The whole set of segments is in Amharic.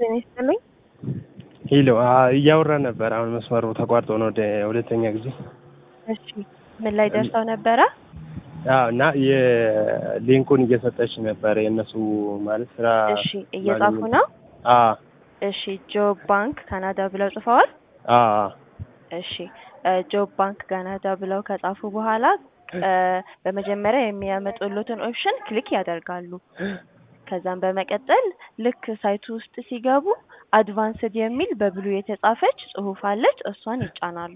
ጤና ይስጥልኝ። ሄሎ እያወራ ነበር። አሁን መስመሩ ተቋርጦ ነው ወደ ሁለተኛ ጊዜ። እሺ ምን ላይ ደርሰው ነበረ? አዎ እና የሊንኩን እየሰጠች ነበር የእነሱ ማለት ስራ እሺ እየጻፉ ነው። አ እሺ ጆብ ባንክ ካናዳ ብለው ጽፈዋል። አ እሺ ጆብ ባንክ ካናዳ ብለው ከጻፉ በኋላ እ በመጀመሪያ የሚያመጡሉትን ኦፕሽን ክሊክ ያደርጋሉ። ከዛም በመቀጠል ልክ ሳይቱ ውስጥ ሲገቡ አድቫንስድ የሚል በብሉ የተጻፈች ጽሁፍ አለች። እሷን ይጫናሉ።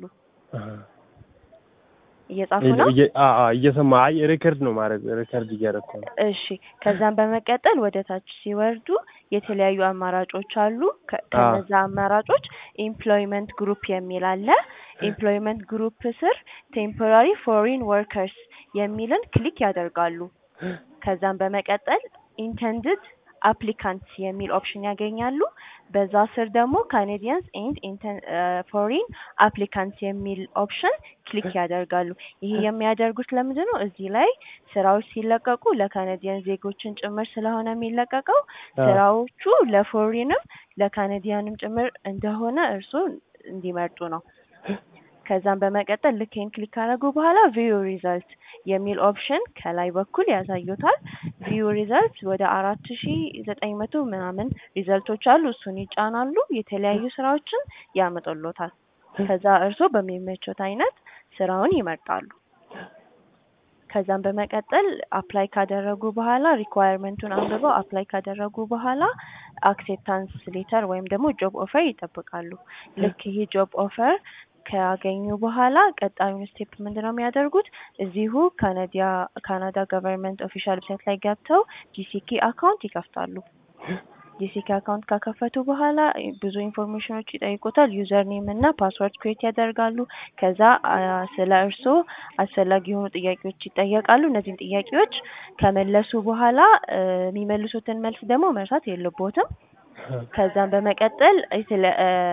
እየጻፉ ነው። እየሰማ አይ ሪከርድ ነው ማድረግ ሪከርድ እያደረኩ ነው። እሺ ከዛም በመቀጠል ወደ ታች ሲወርዱ የተለያዩ አማራጮች አሉ። ከ- ከነዛ አማራጮች ኤምፕሎይመንት ግሩፕ የሚል አለ። ኤምፕሎይመንት ግሩፕ ስር ቴምፖራሪ ፎሪን ወርከርስ የሚልን ክሊክ ያደርጋሉ። ከዛም በመቀጠል ኢንተንድድ አፕሊካንት የሚል ኦፕሽን ያገኛሉ። በዛ ስር ደግሞ ካኔዲያንስ ኤንድ ፎሪን አፕሊካንት የሚል ኦፕሽን ክሊክ ያደርጋሉ። ይሄ የሚያደርጉት ለምንድን ነው? እዚህ ላይ ስራዎች ሲለቀቁ ለካናዲያን ዜጎችን ጭምር ስለሆነ የሚለቀቀው ስራዎቹ ለፎሪንም ለካናዲያንም ጭምር እንደሆነ እርስዎ እንዲመርጡ ነው። ከዛም በመቀጠል ልክ ይሄን ክሊክ ካደረጉ በኋላ ቪው ሪዛልት የሚል ኦፕሽን ከላይ በኩል ያሳዩታል። ቪው ሪዛልት ወደ አራት ሺ ዘጠኝ መቶ ምናምን ሪዘልቶች አሉ። እሱን ይጫናሉ። የተለያዩ ስራዎችን ያመጡሎታል። ከዛ እርስዎ በሚመቾት አይነት ስራውን ይመርጣሉ። ከዛም በመቀጠል አፕላይ ካደረጉ በኋላ ሪኳየርመንቱን አንብበው አፕላይ ካደረጉ በኋላ አክሴፕታንስ ሌተር ወይም ደግሞ ጆብ ኦፈር ይጠብቃሉ። ልክ ይሄ ጆብ ኦፈር ካገኙ በኋላ ቀጣዩን ስቴፕ ምንድን ነው የሚያደርጉት? እዚሁ ካናዲያ ካናዳ ገቨርንመንት ኦፊሻል ዌብሳይት ላይ ገብተው ጂሲኬ አካውንት ይከፍታሉ። ጂሲኬ አካውንት ከከፈቱ በኋላ ብዙ ኢንፎርሜሽኖች ይጠይቁታል። ዩዘር ኔም እና ፓስወርድ ክሬት ያደርጋሉ። ከዛ አ፣ ስለ እርስዎ አስፈላጊ የሆኑ ጥያቄዎች ይጠየቃሉ። እነዚህን ጥያቄዎች ከመለሱ በኋላ እ፣ የሚመልሱትን መልስ ደግሞ መርሳት የለቦትም። ከዛም በመቀጠል ስለ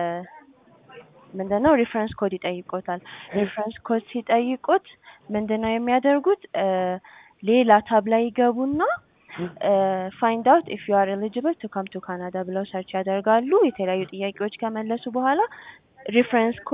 ምንድነው ሪፈረንስ ኮድ ይጠይቆታል። ሪፈረንስ ኮድ ሲጠይቁት ምንድነው የሚያደርጉት? እ፣ ሌላ ታብ ላይ ይገቡና ፋይንድ አውት ኢፍ ዩ አር ኤሊጂብል ቱ ካም ቱ ካናዳ ብለው ሰርች ያደርጋሉ። የተለያዩ ጥያቄዎች ከመለሱ በኋላ ሪፈረንስ ኮድ